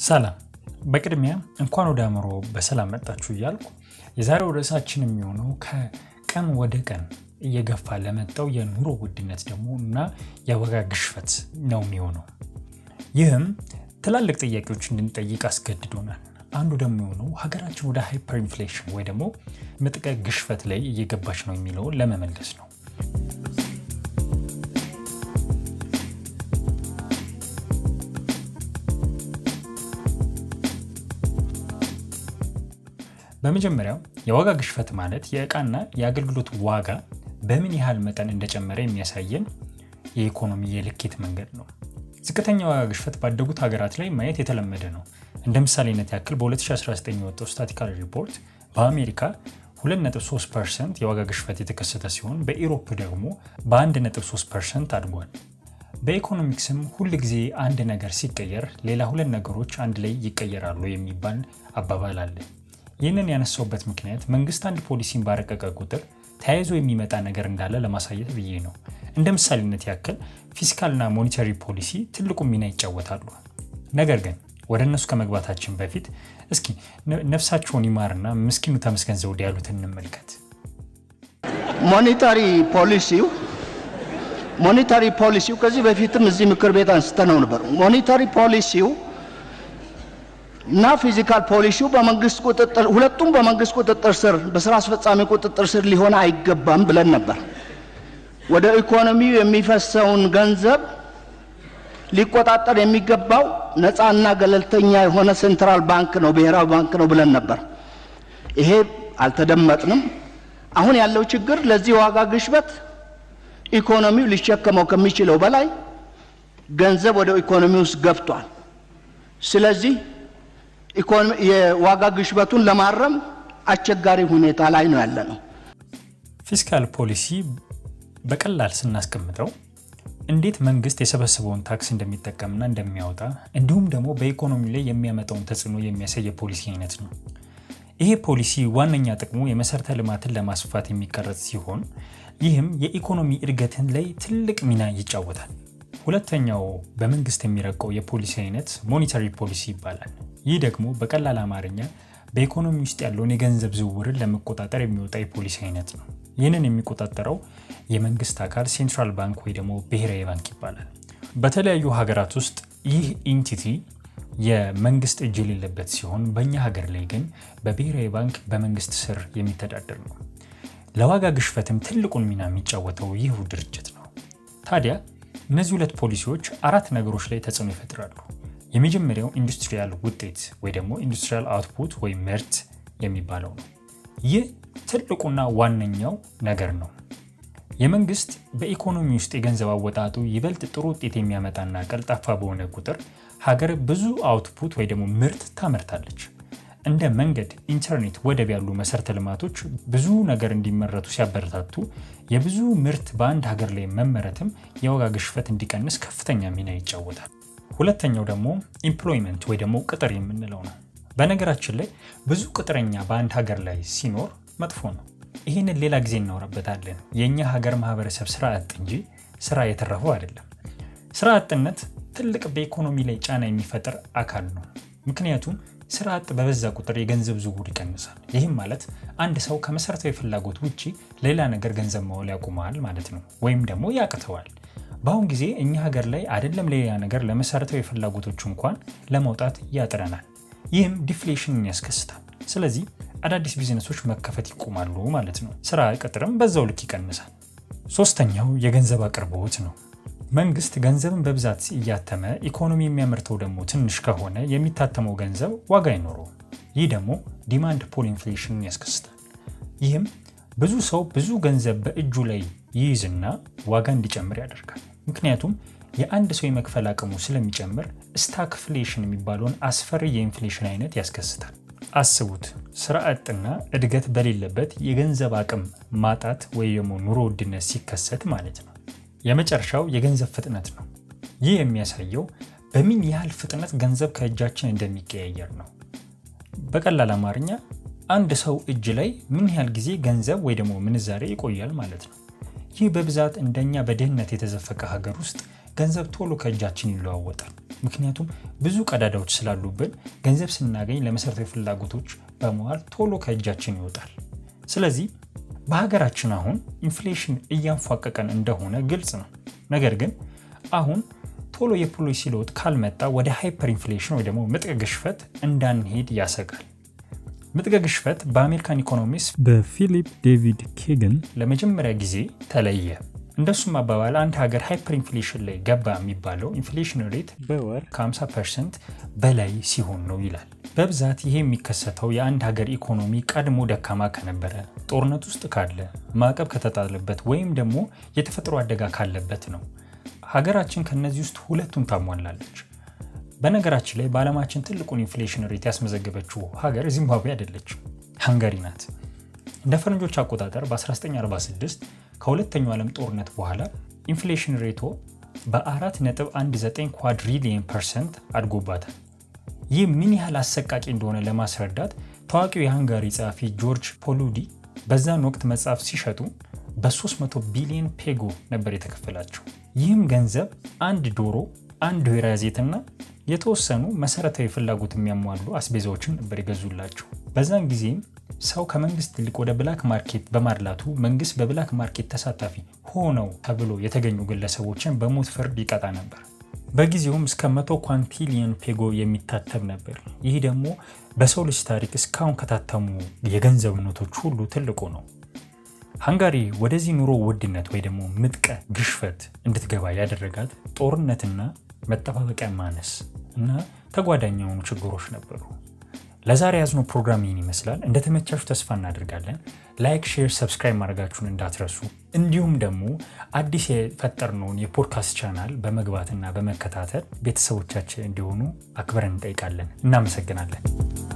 ሰላም በቅድሚያ እንኳን ወደ አእምሮ በሰላም መጣችሁ እያልኩ የዛሬው ርዕሳችን የሚሆነው ከቀን ወደ ቀን እየገፋ ለመጣው የኑሮ ውድነት ደግሞ እና የዋጋ ግሽፈት ነው የሚሆነው። ይህም ትላልቅ ጥያቄዎች እንድንጠይቅ አስገድዶናል። አንዱ ደግሞ የሆነው ሀገራችን ወደ ሃይፐር ኢንፍሌሽን ወይ ደግሞ ምጥቀ ግሽፈት ላይ እየገባች ነው የሚለውን ለመመለስ ነው። በመጀመሪያው የዋጋ ግሽፈት ማለት የእቃና የአገልግሎት ዋጋ በምን ያህል መጠን እንደጨመረ የሚያሳየን የኢኮኖሚ የልኬት መንገድ ነው። ዝቅተኛ ዋጋ ግሽፈት ባደጉት ሀገራት ላይ ማየት የተለመደ ነው። እንደ ምሳሌነት ያክል በ2019 የወጣው ስታቲካል ሪፖርት በአሜሪካ 2.3 ፐርሰንት የዋጋ ግሽፈት የተከሰተ ሲሆን በኢሮፕ ደግሞ በ1.3 ፐርሰንት አድጓል። በኢኮኖሚክስም ሁል ጊዜ አንድ ነገር ሲቀየር ሌላ ሁለት ነገሮች አንድ ላይ ይቀየራሉ የሚባል አባባል አለ። ይህንን ያነሳውበት ምክንያት መንግስት አንድ ፖሊሲን ባረቀቀ ቁጥር ተያይዞ የሚመጣ ነገር እንዳለ ለማሳየት ብዬ ነው። እንደ ምሳሌነት ያክል ፊስካልና ሞኔታሪ ፖሊሲ ትልቁ ሚና ይጫወታሉ። ነገር ግን ወደ እነሱ ከመግባታችን በፊት እስኪ ነፍሳቸውን ይማርና ምስኪኑ ተመስገን ዘውዴ ያሉትን እንመልከት። ሞኔታሪ ፖሊሲው ሞኔታሪ ፖሊሲው ከዚህ በፊትም እዚህ ምክር ቤት አንስተነው ነበር። ሞኔታሪ ፖሊሲው እና ፊዚካል ፖሊሲው በመንግስት ቁጥጥር ሁለቱም በመንግስት ቁጥጥር ስር በስራ አስፈጻሚ ቁጥጥር ስር ሊሆን አይገባም ብለን ነበር። ወደ ኢኮኖሚው የሚፈሰውን ገንዘብ ሊቆጣጠር የሚገባው ነፃና ገለልተኛ የሆነ ሴንትራል ባንክ ነው፣ ብሔራዊ ባንክ ነው ብለን ነበር። ይሄ አልተደመጥንም። አሁን ያለው ችግር ለዚህ ዋጋ ግሽበት ኢኮኖሚው ሊሸከመው ከሚችለው በላይ ገንዘብ ወደ ኢኮኖሚ ውስጥ ገብቷል። ስለዚህ የዋጋ ግሽበቱን ለማረም አስቸጋሪ ሁኔታ ላይ ነው ያለ ነው። ፊስካል ፖሊሲ በቀላል ስናስቀምጠው እንዴት መንግስት የሰበሰበውን ታክስ እንደሚጠቀምና እንደሚያወጣ እንዲሁም ደግሞ በኢኮኖሚ ላይ የሚያመጣውን ተጽዕኖ የሚያሳይ የፖሊሲ አይነት ነው። ይሄ ፖሊሲ ዋነኛ ጥቅሙ የመሰረተ ልማትን ለማስፋት የሚቀረጽ ሲሆን ይህም የኢኮኖሚ እድገትን ላይ ትልቅ ሚና ይጫወታል። ሁለተኛው በመንግስት የሚረቀው የፖሊሲ አይነት ሞኔታሪ ፖሊሲ ይባላል። ይህ ደግሞ በቀላል አማርኛ በኢኮኖሚ ውስጥ ያለውን የገንዘብ ዝውውርን ለመቆጣጠር የሚወጣ የፖሊሲ አይነት ነው። ይህንን የሚቆጣጠረው የመንግስት አካል ሴንትራል ባንክ ወይ ደግሞ ብሔራዊ ባንክ ይባላል። በተለያዩ ሀገራት ውስጥ ይህ ኢንቲቲ የመንግስት እጅ የሌለበት ሲሆን በእኛ ሀገር ላይ ግን በብሔራዊ ባንክ በመንግስት ስር የሚተዳደር ነው። ለዋጋ ግሽፈትም ትልቁን ሚና የሚጫወተው ይህ ድርጅት ነው። ታዲያ እነዚህ ሁለት ፖሊሲዎች አራት ነገሮች ላይ ተጽዕኖ ይፈጥራሉ። የመጀመሪያው ኢንዱስትሪያል ውጤት ወይ ደግሞ ኢንዱስትሪያል አውትፑት ወይም ምርት የሚባለው ነው። ይህ ትልቁና ዋነኛው ነገር ነው። የመንግስት በኢኮኖሚ ውስጥ የገንዘብ አወጣጡ ይበልጥ ጥሩ ውጤት የሚያመጣና ቀልጣፋ በሆነ ቁጥር ሀገር ብዙ አውትፑት ወይ ደግሞ ምርት ታመርታለች። እንደ መንገድ፣ ኢንተርኔት፣ ወደብ ያሉ መሰረተ ልማቶች ብዙ ነገር እንዲመረቱ ሲያበረታቱ የብዙ ምርት በአንድ ሀገር ላይ መመረትም የዋጋ ግሽፈት እንዲቀንስ ከፍተኛ ሚና ይጫወታል። ሁለተኛው ደግሞ ኢምፕሎይመንት ወይ ደግሞ ቅጥር የምንለው ነው። በነገራችን ላይ ብዙ ቅጥረኛ በአንድ ሀገር ላይ ሲኖር መጥፎ ነው። ይህንን ሌላ ጊዜ እናወራበታለን። የእኛ ሀገር ማህበረሰብ ስራ አጥ እንጂ ስራ የተረፈው አይደለም። ስራ አጥነት ትልቅ በኢኮኖሚ ላይ ጫና የሚፈጥር አካል ነው። ምክንያቱም ስራ አጥ በበዛ ቁጥር የገንዘብ ዝውውር ይቀንሳል። ይህም ማለት አንድ ሰው ከመሰረታዊ ፍላጎት ውጭ ሌላ ነገር ገንዘብ ማዋል ያቆመዋል ማለት ነው፣ ወይም ደግሞ ያቅተዋል። በአሁን ጊዜ እኛ ሀገር ላይ አይደለም ሌላ ነገር ለመሰረታዊ ፍላጎቶች እንኳን ለመውጣት ያጥረናል። ይህም ዲፍሌሽንን ያስከስታል። ስለዚህ አዳዲስ ቢዝነሶች መከፈት ይቆማሉ ማለት ነው። ስራ ቅጥርም በዛው ልክ ይቀንሳል። ሶስተኛው የገንዘብ አቅርቦት ነው። መንግስት ገንዘብን በብዛት እያተመ ኢኮኖሚ የሚያመርተው ደግሞ ትንሽ ከሆነ የሚታተመው ገንዘብ ዋጋ አይኖረውም። ይህ ደግሞ ዲማንድ ፑል ኢንፍሌሽንን ያስከስታል። ይህም ብዙ ሰው ብዙ ገንዘብ በእጁ ላይ ይይዝና ዋጋ እንዲጨምር ያደርጋል። ምክንያቱም የአንድ ሰው የመክፈል አቅሙ ስለሚጨምር ስታክፍሌሽን የሚባለውን አስፈሪ የኢንፍሌሽን አይነት ያስከስታል። አስቡት፣ ስራ አጥና እድገት በሌለበት የገንዘብ አቅም ማጣት ወይ ደግሞ ኑሮ ውድነት ሲከሰት ማለት ነው። የመጨረሻው የገንዘብ ፍጥነት ነው። ይህ የሚያሳየው በምን ያህል ፍጥነት ገንዘብ ከእጃችን እንደሚቀያየር ነው። በቀላል አማርኛ አንድ ሰው እጅ ላይ ምን ያህል ጊዜ ገንዘብ ወይ ደግሞ ምንዛሬ ይቆያል ማለት ነው። ይህ በብዛት እንደኛ በድህነት የተዘፈቀ ሀገር ውስጥ ገንዘብ ቶሎ ከእጃችን ይለዋወጣል። ምክንያቱም ብዙ ቀዳዳዎች ስላሉብን ገንዘብ ስናገኝ ለመሰረታዊ ፍላጎቶች በመዋል ቶሎ ከእጃችን ይወጣል። ስለዚህ በሀገራችን አሁን ኢንፍሌሽን እያንፏቀቀን እንደሆነ ግልጽ ነው። ነገር ግን አሁን ቶሎ የፖሊሲ ለውጥ ካልመጣ ወደ ሃይፐር ኢንፍሌሽን ወይ ደግሞ ምጥቅ ግሽፈት እንዳንሄድ ያሰጋል። ምጥቅ ግሽፈት በአሜሪካን ኢኮኖሚስት በፊሊፕ ዴቪድ ኬገን ለመጀመሪያ ጊዜ ተለየ። እንደሱም አባባል አንድ ሀገር ሃይፐር ኢንፍሌሽን ላይ ገባ የሚባለው ኢንፍሌሽን ሬት በወር ከ50 ፐርሰንት በላይ ሲሆን ነው ይላል። በብዛት ይሄ የሚከሰተው የአንድ ሀገር ኢኮኖሚ ቀድሞ ደካማ ከነበረ፣ ጦርነት ውስጥ ካለ፣ ማዕቀብ ከተጣለበት ወይም ደግሞ የተፈጥሮ አደጋ ካለበት ነው። ሀገራችን ከነዚህ ውስጥ ሁለቱን ታሟላለች። በነገራችን ላይ በዓለማችን ትልቁን ኢንፍሌሽን ሬት ያስመዘገበችው ሀገር ዚምባብዌ አይደለችም፣ ሃንጋሪ ናት። እንደ ፈረንጆች አቆጣጠር በ1946 ከሁለተኛው ዓለም ጦርነት በኋላ ኢንፍሌሽን ሬቶ በ4.19 ኳድሪሊየን ፐርሰንት አድጎባታል። ይህ ምን ያህል አሰቃቂ እንደሆነ ለማስረዳት ታዋቂው የሃንጋሪ ጸሐፊ ጆርጅ ፖሉዲ በዛን ወቅት መጽሐፍ ሲሸጡ በ300 ቢሊዮን ፔጎ ነበር የተከፈላቸው። ይህም ገንዘብ አንድ ዶሮ፣ አንድ ወይራ ዘይትና የተወሰኑ መሰረታዊ ፍላጎት የሚያሟሉ አስቤዛዎችን ነበር የገዙላቸው። በዛን ጊዜም ሰው ከመንግስት ይልቅ ወደ ብላክ ማርኬት በማድላቱ መንግስት በብላክ ማርኬት ተሳታፊ ሆነው ተብሎ የተገኙ ግለሰቦችን በሞት ፍርድ ይቀጣ ነበር። በጊዜውም እስከ መቶ ኳንቲሊየን ፔጎ የሚታተም ነበር። ይህ ደግሞ በሰው ልጅ ታሪክ እስካሁን ከታተሙ የገንዘብ ኖቶች ሁሉ ትልቁ ነው። ሃንጋሪ ወደዚህ ኑሮ ውድነት ወይ ደግሞ ምጥቀ ግሽፈት እንድትገባ ያደረጋት ጦርነትና መጠባበቂያ ማነስ እና ተጓዳኝ የሆኑ ችግሮች ነበሩ። ለዛሬ ያዝነው ፕሮግራም ይህን ይመስላል። እንደተመቻችሁ ተስፋ እናደርጋለን። ላይክ፣ ሼር፣ ሰብስክራይብ ማድረጋችሁን እንዳትረሱ። እንዲሁም ደግሞ አዲስ የፈጠርነውን የፖድካስት ቻናል በመግባትና በመከታተል ቤተሰቦቻችን እንዲሆኑ አክብረን እንጠይቃለን። እናመሰግናለን።